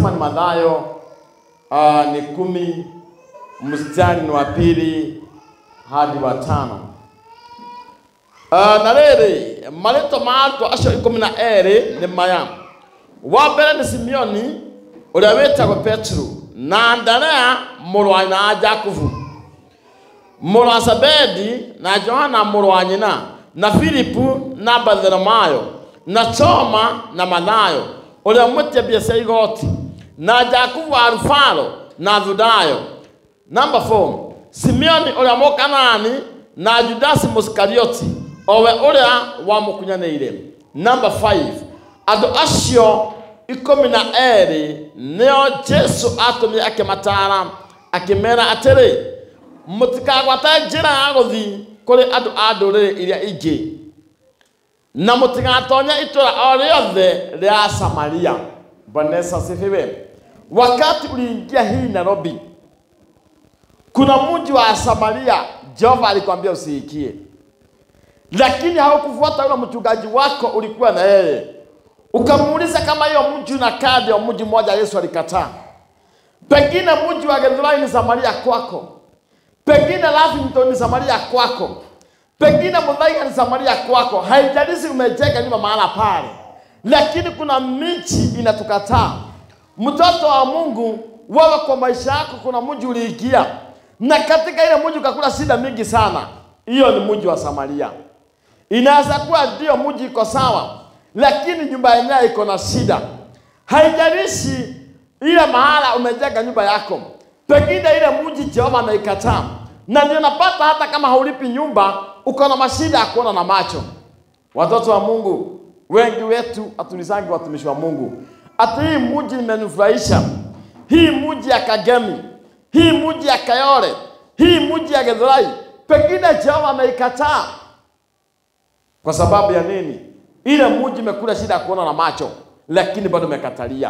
Ukisoma ni Mathayo uh, ni kumi mstari ni wa pili hadi wa tano. Uh, na rĩrĩ marĩtwa ma arutwo acio ikũmi na erĩ nĩ maya wa mbere nĩ simeoni ũrĩa wĩtagwo petro na andarea mũrũ wa nyina wa jakubu mũrũ wa zabedi na johana mũrũ wa nyina na filipu na bartholomayo na toma na mathayo ũrĩa mwĩtia mbia cia igoti na jakubu wa alufaro na thudayo Number four, Simeoni ũrĩa mũkanani na Judasi Muskarioti owe ũrĩa wamũkunyanĩire. Number five, andũ acio ikũmi na erĩ nĩo Jesu atũmire akĩmatara akĩmera atĩrĩ mũtikagwate njĩra ya gũthiĩ kũrĩ andũ a ndũrĩrĩ iria ingĩ na mũtigatonye itũra o rĩothe rĩa Samaria. Bwana Yesu asifiwe. Wakati uliingia hii Nairobi, kuna mji wa Samaria Jehova alikwambia usiikie, lakini haukufuata yule mchungaji wako ulikuwa na yeye, ukamuuliza kama hiyo mji unakaa ndio mji mmoja Yesu alikataa. Pengine mji wa Githurai ni Samaria kwako, pengine Lavington ni Samaria kwako, pengine Muthaiga ni Samaria kwako. Haijalishi umejenga nyumba mahala pale, lakini kuna miji inatukataa. Mtoto wa Mungu, wewe kwa maisha yako kuna mji uliingia na katika ile mji ukakula shida mingi sana. Hiyo ni mji wa Samaria. Inaweza kuwa ndio mji iko sawa, lakini nyumba yenyewe iko na shida. Haijalishi ile mahala umejenga nyumba yako, pengine ile mji Jehova ameikataa, na ndio napata hata kama haulipi nyumba, uko na mashida ya kuona na macho. Watoto wa Mungu, wengi wetu hatulizangi watumishi wa Mungu, ati hii mji imenifurahisha, hii mji ya Kagemi, hii mji ya Kayole, hii mji ya Githurai, pengine Jehova ameikataa. Kwa sababu ya nini? Ile mji imekula shida ya kuona na macho, lakini bado umekatalia.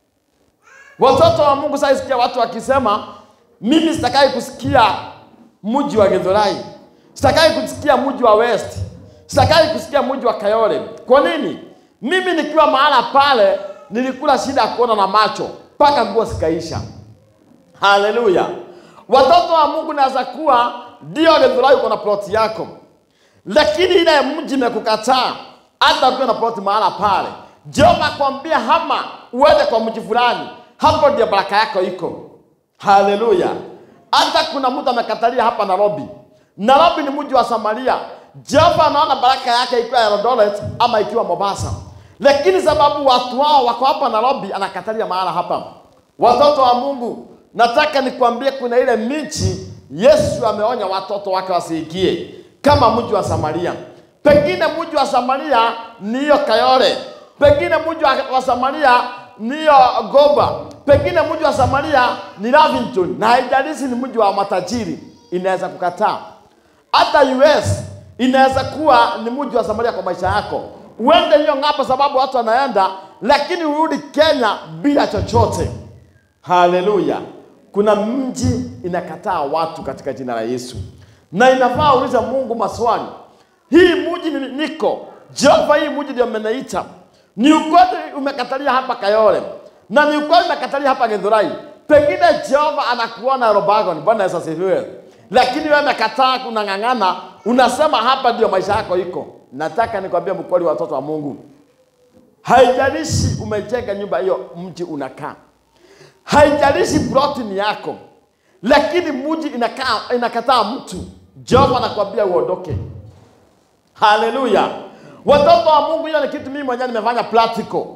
Watoto wa Mungu, sasa sikia watu wakisema, mimi sitakai kusikia mji wa Githurai, sitakai kusikia mji wa West, sitakai kusikia mji wa Kayole. Kwa nini? Mimi nikiwa mahala pale nilikula shida ya kuona na macho mpaka nguo zikaisha. Haleluya! Watoto wa Mungu, naweza kuwa ndio Githurai uko na ploti yako, lakini ile mji imekukataa, hata ukiwa na ploti mahala pale. Jehova akwambia hama uende kwa mji fulani, hapo ndio baraka yako iko. Haleluya! Hata kuna mtu amekatalia hapa Nairobi. Nairobi ni mji wa Samaria. Jehova anaona baraka yake ikiwa ya Eldoret ama ikiwa Mombasa, lakini sababu watu wao wako hapa Nairobi, anakatalia mahala hapa. Watoto wa Mungu, nataka nikwambie, kuna ile miji Yesu ameonya watoto wake wasiingie, kama mji wa Samaria. Pengine mji wa Samaria ni hiyo Kayole, pengine mji wa, wa Samaria ni hiyo Goba, pengine mji wa Samaria ni Lavington, na haijalishi ni mji wa matajiri, inaweza kukataa. Hata US inaweza kuwa ni mji wa Samaria kwa maisha yako, uende hiyo ng'ambo sababu watu wanaenda, lakini urudi Kenya bila chochote. Haleluya! Kuna mji inakataa watu katika jina la Yesu, na inafaa uliza Mungu maswali. Hii mji ni- niko Jehova, hii mji ndio mmeniita. Ni ukweli umekatalia hapa Kayole, na ni ukweli umekatalia hapa Githurai. Pengine Jehova anakuona Robagon. Bwana Yesu asifiwe. Lakini wewe umekataa, unang'ang'ana, unasema hapa ndio maisha yako iko. Nataka nikwambie mkweli, watoto wa Mungu, haijalishi umejenga nyumba hiyo, mji unakaa haijalishi ploti ni yako, lakini mji inakaa inakataa mtu, Jehova anakuambia uondoke. Haleluya! Watoto wa Mungu, hiyo ni kitu mimi mwenyewe nimefanya practical,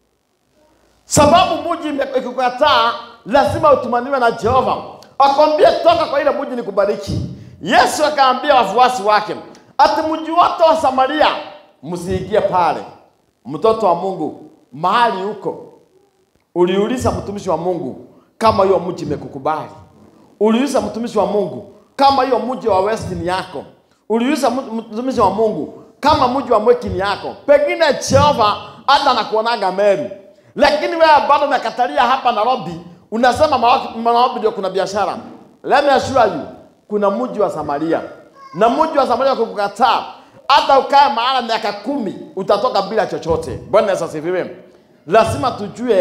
sababu mji ime- ikikukataa lazima utumaniwe na Jehova, akwambie toka kwa ile mji nikubariki. Yesu akaambia wafuasi wake ati mji wote wa Samaria msiingie pale. Mtoto wa Mungu, mahali huko Uliuliza mtumishi wa Mungu kama hiyo mji imekukubali. Uliuliza mtumishi wa Mungu kama hiyo mji wa West ni yako. Uliuliza mtu- mtumishi wa Mungu kama mji wa Mweki ni yako. Pengine Jehova hata anakuonaga Meru, lakini wewe bado umekatalia hapa Nairobi, unasema Mawa- Nairobi ndio kuna biashara. Let me assure you, kuna mji wa Samaria na mji wa Samaria kukukataa, hata ukae mahala miaka kumi utatoka bila chochote. Bwana Yesu asifiwe. Lazima tujue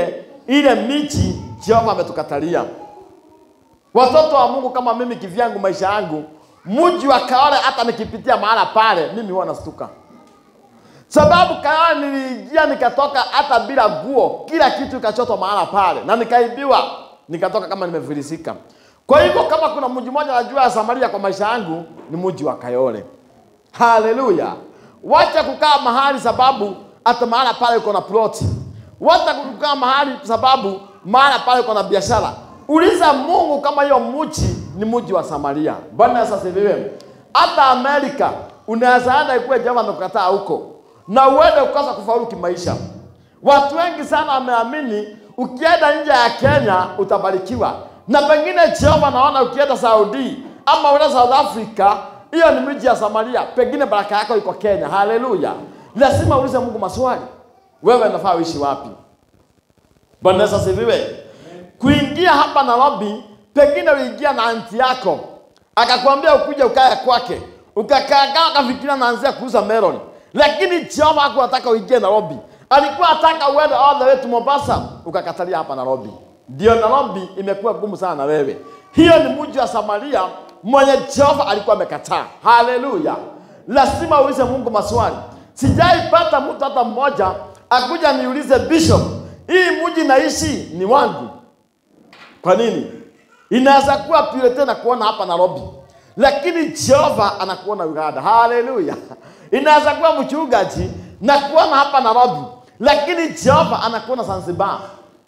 ile miji Jehova ametukatalia. Watoto wa Mungu kama mimi kivyangu, maisha yangu, mji wa Kaole, hata nikipitia mahala pale, mimi huwa nastuka, sababu Kaole niliingia nikatoka hata bila nguo, kila kitu ikachotwa mahala pale, na nikaibiwa, nikatoka kama nimefilisika. Kwa hivyo kama kuna mji mmoja najua ya Samaria kwa maisha yangu ni mji wa Kayole. Haleluya! Wacha kukaa mahali sababu hata mahala pale uko na ploti. Wacha kukaa mahali sababu mahala pale uko na biashara. Uliza Mungu kama hiyo mji ni mji wa Samaria. Bwana Yesu asifiwe. Hata Amerika unaweza enda ikuwe Jehova amekukataa huko na uende ukosa kufaulu kimaisha. Watu wengi sana wameamini ukienda nje ya Kenya utabarikiwa, na pengine Jehova naona ukienda Saudi ama uenda South Africa, hiyo ni miji ya Samaria, pengine baraka yako iko Kenya. Haleluya! Lazima uulize Mungu maswali, wewe unafaa uishi wapi? Bwana Yesu asifiwe. Kuingia hapa Nairobi, pengine uliingia na anti yako akakwambia ukuje ukae kwake, ukakaa ukafikiria naanzia kuuza melon, lakini Jehova hakuwataka uingie Nairobi, alikuwa ataka uende all the way to Mombasa, ukakatalia hapa Nairobi. Ndio Nairobi imekuwa gumu sana na wewe. Hiyo ni mji wa Samaria mwenye Jehova alikuwa amekataa. Haleluya! Lazima uulize Mungu maswali. Sijaipata mtu hata mmoja akuja niulize bishop, hii mji naishi ni wangu. Kwa nini? Inaweza kuwa purity na kuona hapa Nairobi, lakini Jehova anakuona Uganda. Haleluya! Inaweza kuwa mchungaji na kuona hapa Nairobi, lakini Jehova anakuona Zanzibar.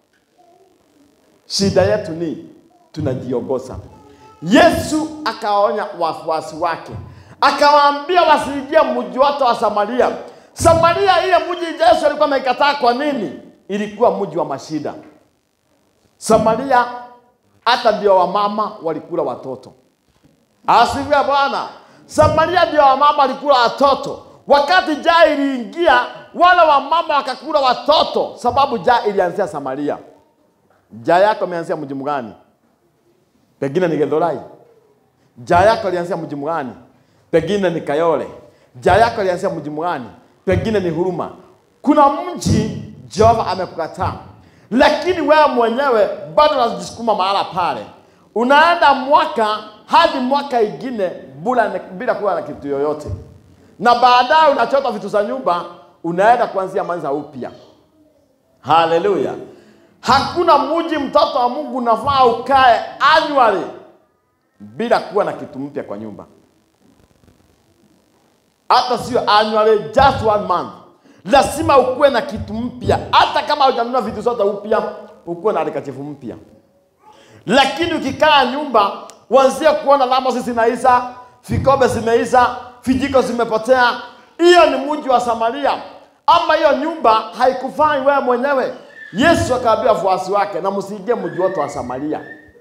Shida yetu ni tunajiongoza. Yesu akaonya wafuasi wake, akawaambia wasiingie mji wote wa Samaria. Samaria, ile mji Yesu alikuwa amekataa. Kwa nini? Ilikuwa mji wa mashida. Samaria hata ndio wamama walikula watoto. Asifiwe Bwana. Samaria ndio wamama walikula watoto. Wakati njaa iliingia, wale wamama wakakula watoto, sababu njaa ilianzia Samaria. Njaa yako imeanzia mji mgani? Pengine ni Githurai. Njaa yako ilianzia mji mgani? Pengine ni Kayole. Njaa yako ilianzia mji mgani? Pengine ni Huruma. Kuna mji Jehova amekukataa, lakini wewe mwenyewe bado unajisukuma mahala pale, unaenda mwaka hadi mwaka ingine bila, bila kuwa na kitu yoyote, na baadaye unachota vitu za nyumba, unaenda kuanzia mwanza upya. Haleluya! Hakuna mji mtoto wa Mungu unafaa ukae annually bila kuwa na kitu mpya kwa nyumba, hata sio annually, just one month. Lazima ukuwe na kitu mpya, hata kama hujanunua vitu zote upya, ukuwe na handkerchief mpya. Lakini ukikaa nyumba, uanzie kuona lamosi zinaisha, vikombe zimeisha, vijiko zimepotea, hiyo ni mji wa Samaria, ama hiyo nyumba haikufai wewe mwenyewe. Yesu akaambia wafuasi wake, na msiingie mji wote wa Samaria.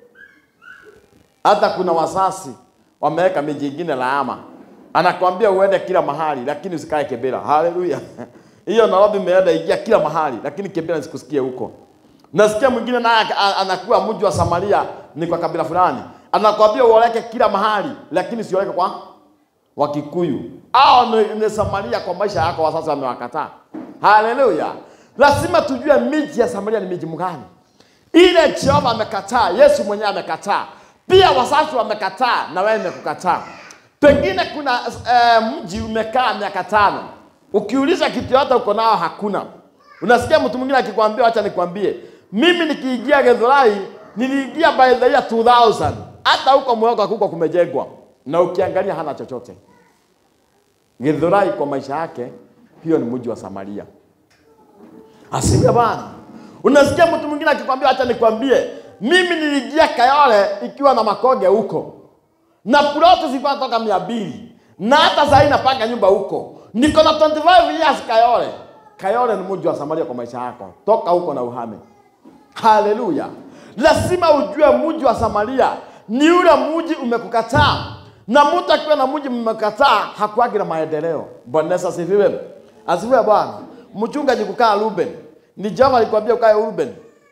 Hata kuna wasasi wameweka miji ingine laama, anakwambia uende kila mahali, lakini usikae Kibera. Haleluya! hiyo Nairobi imeenda ingia kila mahali, lakini Kibera sikusikie huko. Nasikia mwingine naye anakuwa mji wa Samaria ni kwa kabila fulani, anakwambia uoleke kila mahali, lakini sioleke kwa Wakikuyu. Hao ni, ni Samaria kwa maisha yako, wasasa wamewakataa. Haleluya! Lazima tujue miji ya Samaria ni miji mgani. Ile Jehova amekataa, Yesu mwenyewe amekataa, pia wasasi wamekataa, na wewe umekukataa. Pengine kuna eh, mji umekaa miaka tano, ukiuliza kitu yote uko nao hakuna. Unasikia mtu mwingine akikwambia, acha nikwambie, mimi nikiingia Githurai niliingia by the year 2000 hata huko Mwogo hakuko kumejengwa, na ukiangalia hana chochote. Githurai kwa maisha yake, hiyo ni mji wa Samaria. Asifiwe Bwana. Unasikia mtu mwingine akikwambia, acha nikwambie, mimi niliingia Kayole ikiwa na makoge huko na ploti zilikuwa toka mia mbili na hata sasa napanga nyumba huko, niko na 25 years Kayole. Kayole ni mji wa Samaria kwa maisha yako, toka huko na uhame. Haleluya! Lazima ujue mji wa Samaria ni ule mji umekukataa, na mtu akiwa na mji mmekataa hakuagi na maendeleo. Bwana Yesu asifiwe, asifiwe Bwana. Mchungaji kukaa Ruben, ni Jehova alikwambia ukae Ruben.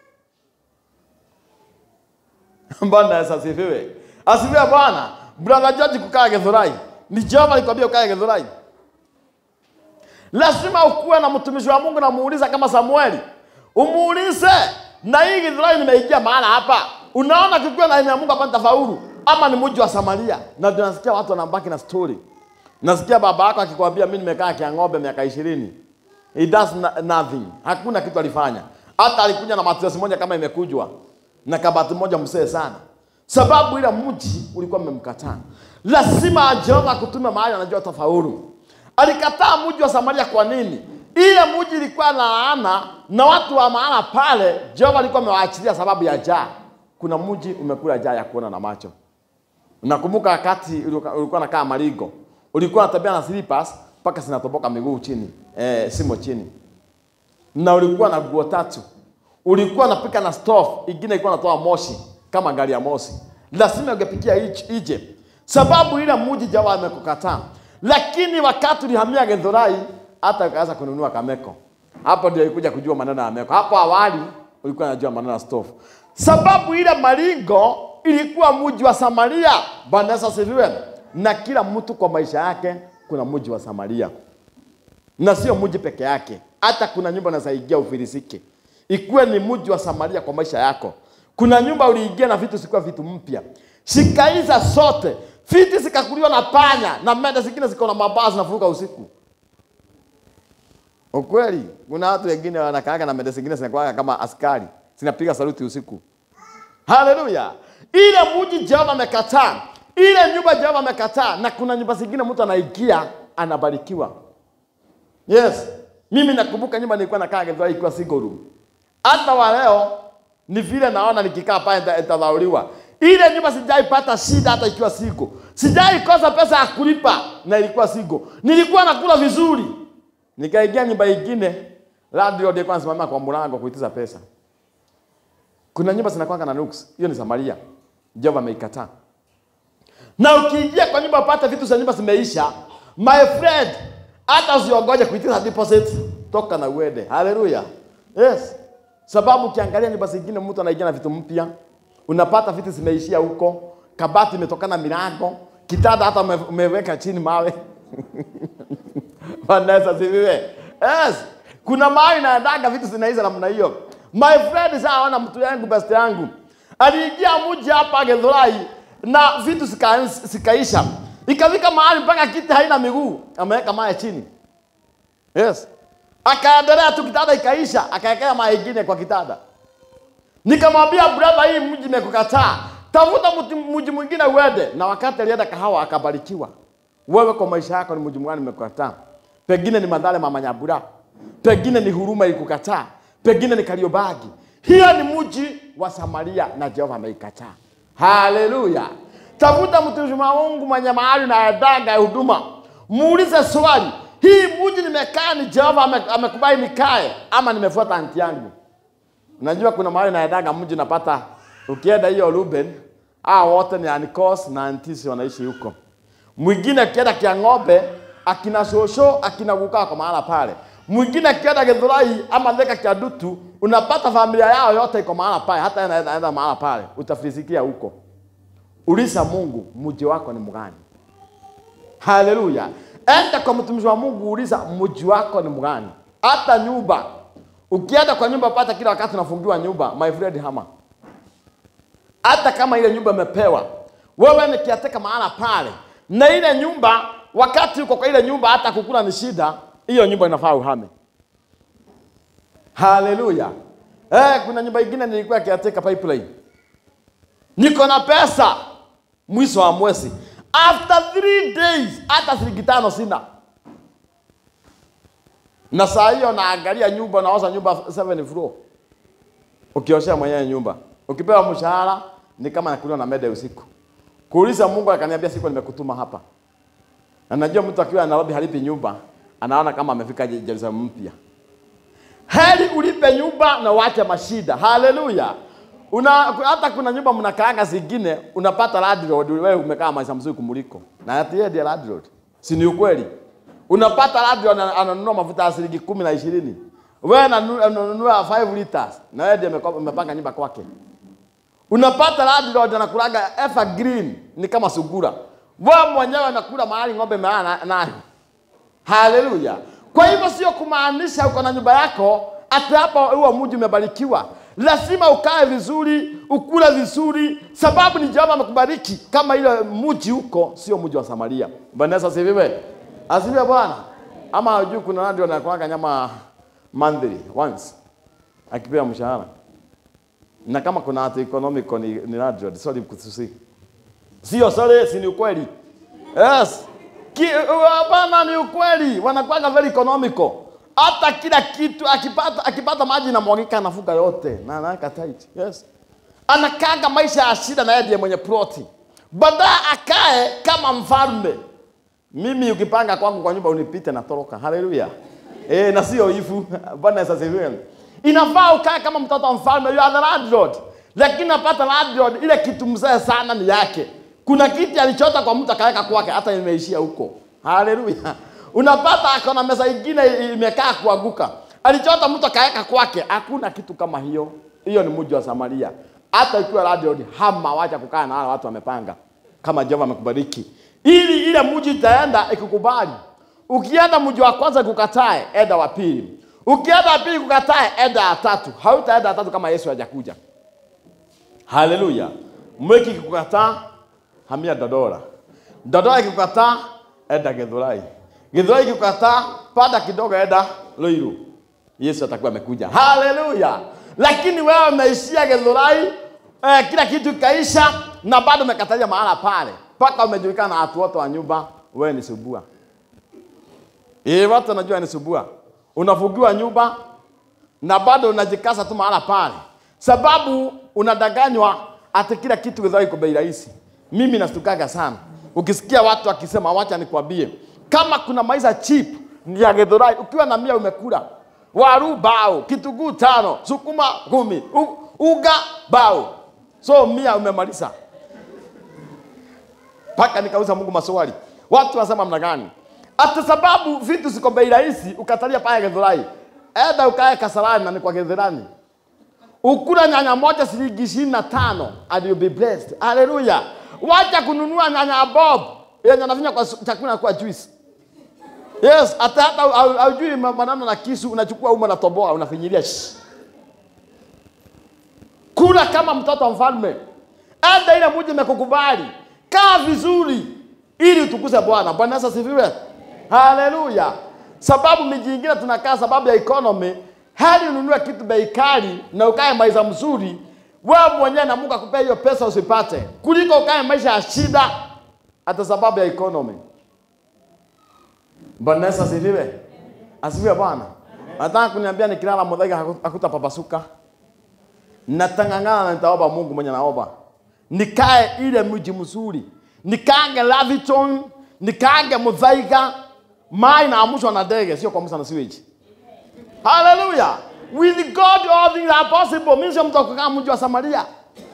Bwana Yesu asifiwe, asifiwe Bwana. Brother George kukaa Githurai, ni Jehova alikwambia ukae Githurai. Lazima ukuwe na mtumishi wa Mungu na muuliza kama Samueli, umuulize na hii Githurai nimeingia mahala hapa, unaona kikiwa na ya Mungu hapa nitafaulu, ama ni mji wa Samaria? Na ndio nasikia watu wanabaki na story. Nasikia baba yako akikwambia mimi nimekaa Kiang'ombe miaka ishirini. He does no- nothing. Hakuna kitu alifanya. Hata alikuja na matresi moja kama imekujwa na kabati moja msee sana, sababu ile mji ulikuwa umemkataa. Lazima Jehova akutume mahali anajua tafaulu. Alikataa mji wa Samaria kwa nini? Ile mji ilikuwa na laana na watu wa maana pale, Jehova alikuwa amewaachilia sababu ya njaa. Kuna mji umekula njaa ya kuona na macho. Nakumbuka wakati ulikuwa ulikuwa nakaa Marigo, ulikuwa unatembea na slippers mpaka zinatoboka miguu chini, eh, simo chini, na ulikuwa na nguo tatu, ulikuwa unapika na stove, ingine ilikuwa inatoa moshi kama gari ya moshi, lazima ungepikia ije- ije, sababu ile mji Jehova amekukataa. Lakini wakati ulihamia Githurai, hata ukaanza kununua kameko, hapo ndio ilikuja kujua maneno ya meko. Hapo awali ulikuwa unajua maneno ya stove, sababu ile Maringo ilikuwa mji wa Samaria. Bwana Yesu asifiwe. Na kila mtu kwa maisha yake kuna mji wa Samaria, na sio mji peke yake, hata kuna nyumba unaweza ufilisike, ikuwe ni mji wa Samaria kwa maisha yako. Kuna nyumba uliingia na vitu sikuwa vitu mpya, zikaiza sote, viti zikakuliwa na panya na mende zingine ziko na mabaa zinafuruka usiku. Ukweli, kuna watu wengine wanakaaga na mende zingine zinakuwa kama askari zinapiga saluti usiku. Haleluya! Ile mji Jehova amekataa, ile nyumba Jehova amekataa, na kuna nyumba zingine mtu anaingia anabarikiwa. Yes, mimi nakumbuka nyumba nilikuwa nakaa Githurai ikiwa single room. Hata wa leo ni vile naona nikikaa pale nita- nitadharauliwa. Ile nyumba sijaipata shida hata ikiwa single. Sijaikosa pesa ya kulipa na ilikuwa single. Nilikuwa nakula vizuri. Nikaingia nyumba ingine, landlord alikuwa anasimama kwa mlango kuitiza pesa. Kuna nyumba zinakwanga na nuks. Hiyo ni Samaria. Jehova ameikataa. Na ukiingia kwa nyumba upate vitu za nyumba zimeisha, my friend, hata usiongoje kuitisha deposit, toka na uende. Haleluya. Yes. Sababu ukiangalia nyumba zingine mtu anaingia na vitu mpya, unapata vitu zimeishia huko, kabati imetokana milango, kitanda hata ume- umeweka chini mawe. Bwana Yesu asifiwe. Yes. Kuna mahali naendaga vitu zinaisha namna hiyo. My friend sawa mtu yangu best yangu. Aliingia mji hapa Githurai na vitu zika, zikaisha. Ikafika mahali mpaka kiti haina miguu, ameweka mawe chini. Yes. Akaendelea tu kitanda ikaisha, akaekea mawe ingine kwa kitanda. Nikamwambia brother, hii mji imekukataa. Tafuta mti- mji mwingine uende. Na wakati alienda kahawa akabarikiwa. Wewe kwa maisha yako ni mji mwingine imekukataa. Pengine ni Mathare mama Nyambura. Pengine ni huruma ilikukataa. Pengine ni Kariobagi. Hiyo ni mji wa Samaria na Jehova ameikataa. Haleluya. Tafuta mtumishi wa Mungu mwenye mahali na adaga ya huduma. Muulize swali. Hii mji nimekaa ni Jehova ame- amekubali nikae ama nimefuata anti yangu? Unajua kuna mahali naendaga mji napata ukienda hiyo Ruben, hao wote ni anikos na antisi wanaishi huko. Mwingine akienda Kiang'ombe, akina shosho, akina kukaa kwa mahala pale. Mwingine akienda Githurai ama Thika Kiadutu, unapata familia yao yote iko mahala pale, hata yeye anaenda anaenda mahala pale, utafisikia huko. Uliza Mungu, mji wako ni mgani? Haleluya. Enda kwa mtumishi wa Mungu, uliza mji wako ni mgani? Hata nyumba. Ukienda kwa nyumba pata kila wakati unafungiwa nyumba, my friend hama. Hata kama ile nyumba imepewa, wewe ni kiateka mahala pale, na ile nyumba, wakati uko kwa ile nyumba, hata kukula ni shida, hiyo nyumba inafaa uhame. Haleluya. Eh, kuna nyumba ingine nilikuwa kiateka pipeline, niko na pesa, mwisho wa mwezi, after three days, hata shilingi tano sina na saa hiyo naangalia nyumba, naoza nyumba seven floor, ukioshea mwenyewe nyumba, ukipewa mshahara ni kama nakuliwa na mede usiku. Kuuliza Mungu akaniambia siku nimekutuma hapa. Na najua mtu akiwa Nairobi halipi nyumba, anaona kama amefika Jerusalem mpya. Heri ulipe nyumba na uache mashida. Haleluya. Una hata kuna nyumba mnakaanga zingine unapata landlord wewe umekaa maisha mzuri kumuliko. Na ati yeye ndiye landlord. Si ni ukweli? Unapata landlord ana- ananunua mafuta ya shilingi kumi na ishirini. Wewe unanu- unanunua 5 liters na wewe ndiye umeko- umepanga nyumba kwake. Unapata landlord anakulaga evergreen ni kama sugura. Wewe mwenyewe unakula mahali ng'ombe imelala nayo. Haleluya. Kwa hivyo sio kumaanisha uko na nyumba yako ati hapo huo mji umebarikiwa. lazima ukae vizuri, ukule vizuri, sababu ni Jehova amekubariki. Kama ile mji huko sio mji wa Samaria. Bwana Yesu asifiwe, asifiwe Bwana. Ama hujui kuna radio anakuanga nyama monthly once akipewa mshahara, na kama kuna hata economical ni, ni radio sorry kususi, sio sorry, si ni ukweli? Yes, Ki- hapana, ni ukweli, wanakuanga very economical hata kila kitu akipata akipata maji na mwagika anafuga yote na anaweka tight. Yes. Anakaga maisha ya shida na yeye ndiye mwenye ploti. Baadaye akae kama mfalme. Mimi ukipanga kwangu kwa nyumba unipite na toroka. Haleluya. Eh, na sio ifu. Bwana Yesu asifiwe. Inafaa ukae kama mtoto wa mfalme, you are the landlord. Lakini napata landlord ile kitu mzee sana ni yake. Kuna kiti alichota kwa mtu akaweka kwake hata imeishia huko. Haleluya. Unapata akona meza ingine imekaa kuanguka. Alichota mtu akaweka kwake. Hakuna kitu kama hiyo. Hiyo ni mji wa Samaria. Hata ikiwa landlord hama wacha kukaa na wale watu wamepanga. Kama Jehova amekubariki. Ili ile mji itaenda ikikubali. Ukienda mji wa kwanza kukatae, enda wa pili. Ukienda wa pili kukatae, enda ya tatu. Hautaenda ya tatu kama Yesu hajakuja. Haleluya. Mweki kikukataa, hamia Dodora. Dodora ikikukataa, enda Githurai. Githurai ikikukataa, panda kidogo, enda Ruiru. Yesu atakuwa amekuja. Haleluya. Lakini wewe umeishia Githurai, eh, kila kitu ikaisha na bado umekatalia mahala pale. Mpaka umejulikana na watu wote wa nyumba, wewe ni subua. Eh, watu wanajua ni subua. Unafugiwa nyumba na bado unajikasa tu mahala pale, sababu unadanganywa ati kila kitu Githurai iko bei rahisi. Mimi nastukaga sana ukisikia watu wakisema, wacha nikwambie, kama kuna maisha cheap ni ya Githurai. Ukiwa na mia umekula waru bao, kitunguu tano, sukuma kumi, u- uga bao, so mia umemaliza. Mpaka nikauza Mungu maswali, watu wasema mna gani? Ati sababu vitu ziko bei rahisi, ukatalia pale Githurai, enda ukae Kasarani na ni kwa Githirani ukula nyanya moja shilingi ishirini na tano and you'll be blessed. Haleluya! Wacha kununua nyanya bob yenye anafinya kwa su- chakula kwa juice. Yes, hata hata hau- haujui ma- maneno na kisu, unachukua uma na toboa unafinyilia. shh. Kula kama mtoto wa mfalme, enda ile mji imekukubali, kaa vizuri ili utukuze Bwana. Bwana Yesu asifiwe. Haleluya. Sababu miji ingine tunakaa sababu ya economy, hali ununue kitu bei kali na ukae maisha mzuri, wewe mwenyewe na Mungu akupea hiyo pesa usipate, kuliko ukae maisha ya shida hata sababu ya economy. Bwana Yesu asifiwe. Asifiwe Bwana. Nataka kuniambia nikilala mudhaiga haku- hakutapapasuka. Natang'ang'ana na nitaomba Mungu mwenye naomba. Nikae ile mji mzuri. Nikaange Laviton, nikaange Muthaiga, mai naamushwa na ndege, sio kuamsha na sewage. Hallelujah. With God all things are possible. Mimi sio mtu wa kukaa mji wa Samaria.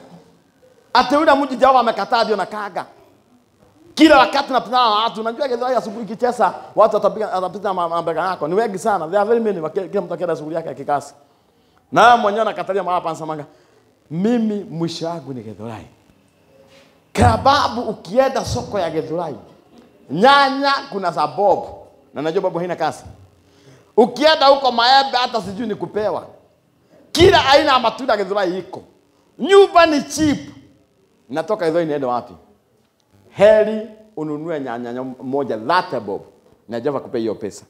Ate ule mji Jehova amekataa ndio nakaga. Kila wakati napitana na watu, unajua Githurai asubuhi ikicheza, watu watapiga watapita ma- mabega yako. Ni wengi sana. They are very many. Waki- Kila mtu akienda shughuli yake ya kikasi. Na wewe mwenyewe nakatalia mahali panasemanga, mimi mwisho wangu ni Githurai. Sababu ukienda soko ya Githurai, nyanya kuna za bob, na najua bob haina kasi. Ukienda huko maembe, hata sijui ni kupewa. Kila aina ya matunda Githurai iko. Nyumba ni cheap. Natoka Githurai niende wapi? Heri ununue nyanya nyam- moja latte bob na Jehova akupe hiyo pesa.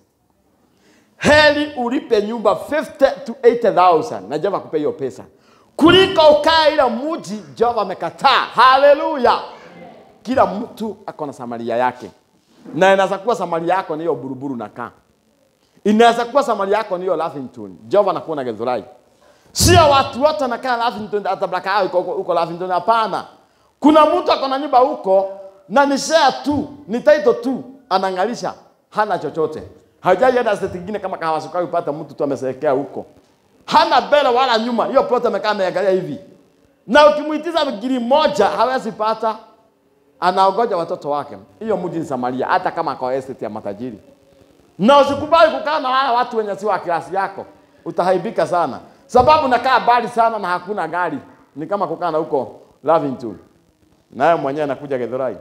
Heri ulipe nyumba 50 to 80,000 na Jehova akupe hiyo pesa kuliko ukae ile mji Jehova amekataa. Haleluya! Kila mtu ako na Samaria yake, na inaweza kuwa Samaria yako ni hiyo buruburu na kaa, inaweza kuwa Samaria yako ni hiyo Lavington. Jehova anakuona Githurai. Sio watu wote wanakaa Lavington, hata blaka yao iko huko- huko Lavington. Hapana, kuna mtu ako na nyumba huko na ni share tu, ni title tu, anangalisha, hana chochote, hajai hata state nyingine kama kahawa sukari, upata mtu tu amesekea huko, hana mbele wala nyuma, hiyo plot amekaa ameangalia hivi, na ukimuitiza giri moja hawezi pata, anaogoja watoto wake. Hiyo mji ni Samaria, hata kama kwa estate ya matajiri na usikubali kukaa na wale watu wenye si wa klasi yako, utahaibika sana, sababu nakaa mbali sana na hakuna gari. Ni kama kukaa na huko Lavington, naye mwenyewe anakuja Githurai,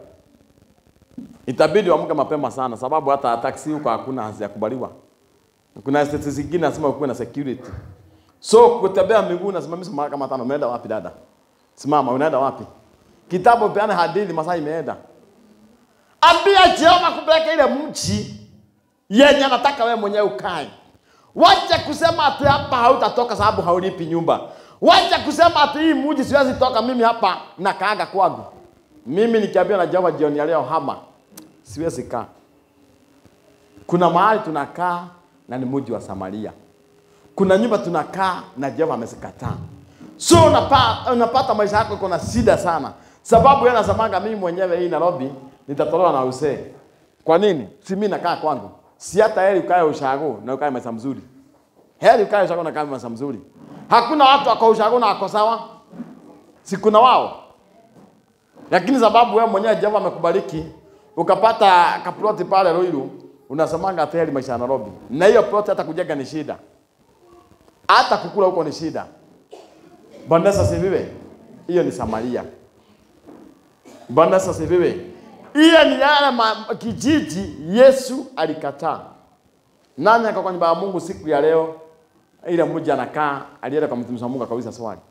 itabidi uamke mapema sana, sababu hata taksi huko hakuna hazijakubaliwa. Kuna estate zingine lazima ukuwe na security. So kutembea miguu nasimamisha mara kama tano. Umeenda wapi dada? Simama, unaenda wapi? Kitabu peana hadithi, masaa imeenda. Ambia Jehova kupeleka ile mchi yenye anataka wewe mwenyewe ukae. Wacha kusema ati hapa hautatoka sababu haulipi nyumba. Wacha kusema ati hii mji siwezi toka mimi hapa na kaaga kwangu. Mimi nikiambiwa na Jehova jioni ya leo hama, siwezi kaa. Kuna mahali tunakaa na ni mji wa Samaria. Kuna nyumba tunakaa na Jehova amezikataa. So unapata, unapata maisha yako iko na shida sana, sababu yeye anasemanga mimi mwenyewe hii Nairobi nitatolewa na usee. Kwa nini? Si mimi nakaa kwangu, si hata heri ukae ushago na ukae maisha mzuri. Heri ukae ushago na ukae maisha mzuri. Hakuna watu wako ushago na wako sawa, si kuna wao, lakini sababu wewe mwenyewe Jehova amekubariki ukapata kaploti pale Ruiru, unasemanga ati heri maisha ya Nairobi, na hiyo ploti hata kujenga ni shida, hata kukula huko ni shida. Bwana Yesu asifiwe. Hiyo ni Samaria. Bwana Yesu asifiwe. Hiyo ni yale ma- kijiji Yesu alikataa. Nani ako kwa nyumba ya Mungu siku ya leo? Ile mmoja anakaa, alienda kwa mtumishi wa Mungu akauliza swali.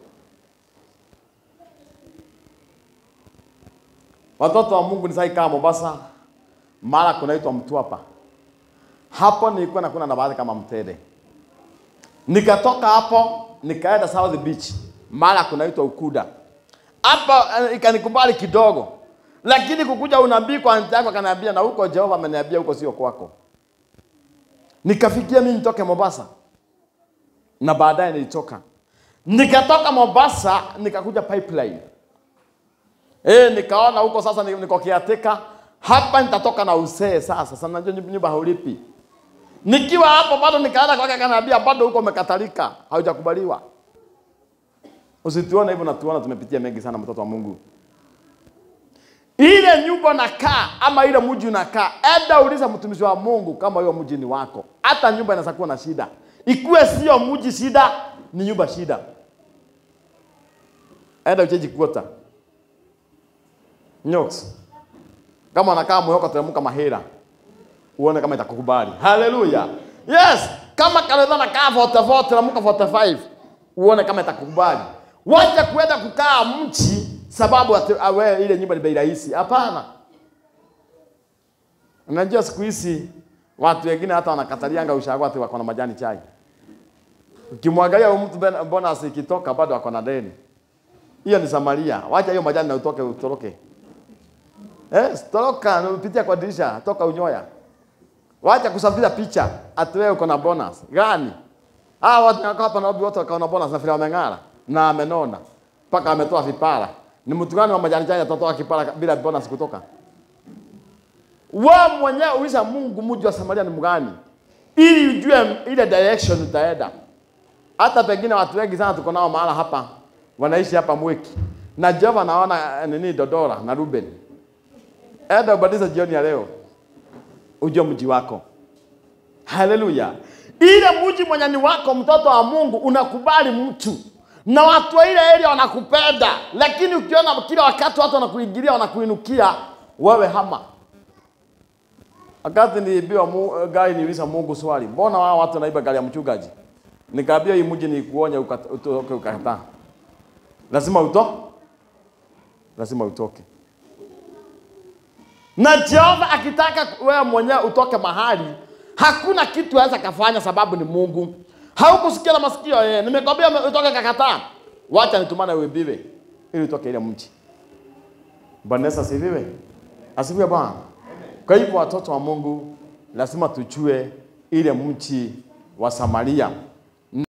Watoto wa Mungu nisai kaa Mombasa, mara kunaitwa Mtwapa. Hapo nilikuwa nakuna na baadhi kama Mtede. Nikatoka hapo nikaenda South Beach, mara kunaitwa Ukuda. Hapa eh, ikanikubali kidogo, lakini kukuja unabii kwa anti yako akaniambia, na huko Jehova ameniambia huko sio kwako. Nikafikia mimi nitoke Mombasa, na baadaye nilitoka, nikatoka Mombasa nikakuja Pipeline. Eh, nikaona huko sasa ni- niko kiateka hapa, nitatoka na usee sasa. Sasa najua nyumba nyumba haulipi Nikiwa hapo bado nikaenda kwake, akaniambia bado huko umekatalika, haujakubaliwa. Usituone hivyo, natuona tumepitia mengi sana, mtoto wa Mungu. Ile nyumba nakaa ama ile mji unakaa, enda uliza mtumishi wa Mungu kama hiyo mji ni wako. Hata nyumba inaweza kuwa na shida, ikuwe sio mji shida, ni nyumba shida. Enda ucheji kuota Nyoks. Kama anakaa Mwehoko, teremka Mahera uone kama itakukubali. Haleluya. Yes, kama kanisa nakaa 44 na mka 45 uone kama itakukubali. Wacha kuenda kukaa mchi sababu ati- awe ile nyumba ni bei rahisi. Hapana. Unajua siku hizi watu wengine hata wanakatalianga ushago ati wako na majani chai. Ukimwangalia huyu mtu ben- bonus ikitoka bado ako na deni. Hiyo ni Samaria. Wacha hiyo majani na utoke utoroke. Eh, toroka upitia kwa dirisha, toka unyoya. Wacha kusafisha picha ati wewe uko na bonus gani? Hawa watu wako hapa Nairobi wote wakaona bonus na vile wameng'ara na amenona mpaka ametoa vipara. Ni mtu gani wa majani chai atatoa kipara bila bonus kutoka? Wewe mwenyewe uliza Mungu mji wa Samaria ni mgani, ili ujue ile direction utaenda. Hata pengine watu wengi sana tuko nao mahala hapa wanaishi hapa Mweki na Jehova naona eh, nini Dodora na Ruben. Enda ubadilisha jioni ya leo ujue mji wako. Haleluya! Ile mji mwenye ni wako, mtoto wa Mungu, unakubali mtu na watu wa ile area wanakupenda, lakini ukiona kila wakati watu wanakuingilia wanakuinukia, wewe hama. Wakati niliambiwa mu- gari, niuliza Mungu swali, mbona wao watu wanaiba gari ya mchungaji? Nikaambia hii mji ni kuonya ukat- utoke ukakataa. Lazima uto, lazima utoke na Jehova akitaka wewe mwenyewe utoke mahali, hakuna kitu aweza kafanya, sababu ni Mungu. Haukusikia na masikio yeye. Nimekwambia ume- utoke, kakataa. Wacha nitumane uibiwe ili utoke ile mji. Bwana Yesu asifiwe. Asifiwe Bwana. Kwa hivyo watoto wa Mungu lazima tujue ile mji wa Samaria